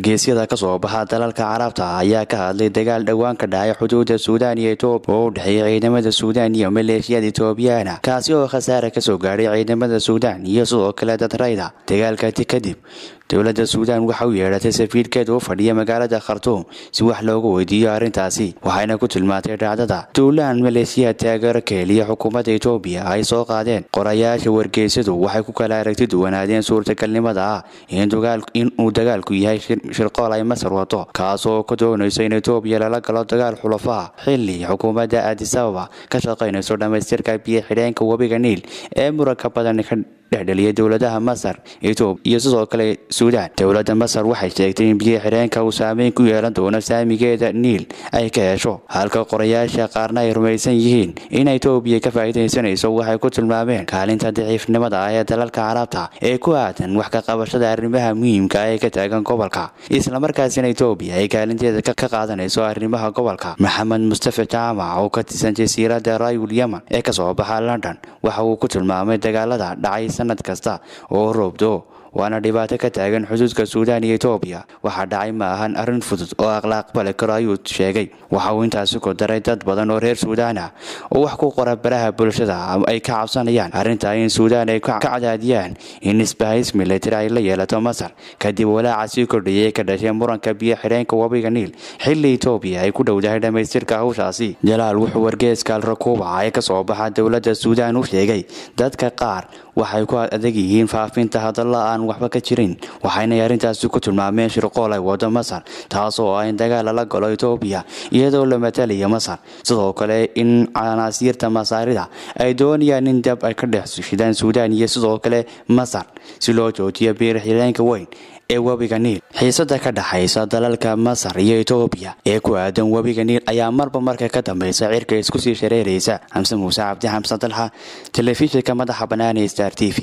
wargeysyada ka soo baxa dalalka carabta ayaa ka hadlay dagaal dhowaan ka dhacay xuduudda suudaan iyo etoobiya oo u dhexeeya ciidamada suudaan iyo maleeshiyada etoobiyaana kaasi oo khasaare kasoo gaadhay ciidamada suudaan iyo sidoo kale dad rayda dagaalkati kadib dowladda suudaan waxa u yeedhatay safiirkeeda u fadhiya magaalada khartuum si wax loogu weydiiyo arrintaasi waxayna ku tilmaantay dhacdada duulaan maleeshiya taageero ka heliya xukuumadda etoobiya ay soo qaadeen qorayaasha wargeysadu waxay ku kala aragti duwanaadeen suurtagalnimada ah inuu dagaalku yahay shirqool ay masar wato kaas oo ka doonayso in etoobiya lala galo dagaal xulafaha xili xukuumadda aadisababa ka shaqaynayso dhammaystirka biyo xidheenka webiga niil ee muranka badan ka dhexdheliya dowladaha masar etoobiya iyo sidoo kale suudaan dowladda masar waxay sheegtay in biyo xidheenka uu saameyn ku yeelan doono saamigeeda niil ay ka hesho halka qorayaasha qaarna ay rumaysan yihiin in etoobiya ka faa'iidaysanayso waxay ku tilmaameen kaalinta daciifnimada ah ee dalalka carabta ee ku aadan wax ka qabashada arrimaha muhiimka ah ee ka taagan gobolka islamarkaasina etoobiya ay kaalinteeda ka qaadanayso arrimaha gobolka maxamed mustafa jaamac oo ka tirsan jasiiradda rayul yemen ee kasoo baxa london waxa uu ku tilmaamay dagaalada dhacay sanad kasta oo roobdo waana dhibaato ka taagan xuduudka suudaan iyo etoobiya waxaa dhacay ma ahan arrin fudud oo aqlaaqbali karo ayuu sheegay waxa uu intaasi ku daray dad badan oo reer suudaan ah oo wax ku qora baraha bulshada ay ka cabsanayaan arrintaa in suudaan ay ka cadaadiyaan in isbahays militari ay la yeelato masar kadib walaaca sii kordhiyay ka dhashay muranka biyo xidheenka webiga niil xilli etoobiya ay ku dhowdahay dhammaystirka hawshaasi jalaal wuxuu wargeeska alrakuuba ee ka soo baxa dowladda suudaan u sheegay dadka qaar waxay ku adag yihiin faafinta hadalla aan waxba ka jirin waxaynay arrintaasi ku tilmaameen shirqool ay wado masar taas oo ah in dagaal lala galo etoobiya iyadoo la matalaya masar sidoo kale in canaasiirta masaarida ay doonayaan in dab ay ka dhex shidaan suudaan iyo sidoo kale masar si loo joojiyo biir xireenka weyn ee webiga niil xiisada ka dhaxaysa dalalka masar iyo etoobiya ee ku aadan webiga niil ayaa marba marka ka dambaysa cirka isku sii shareeraysa xamse muuse cabdi xamsan dalxa telefishinka madaxa bannaan ee star t v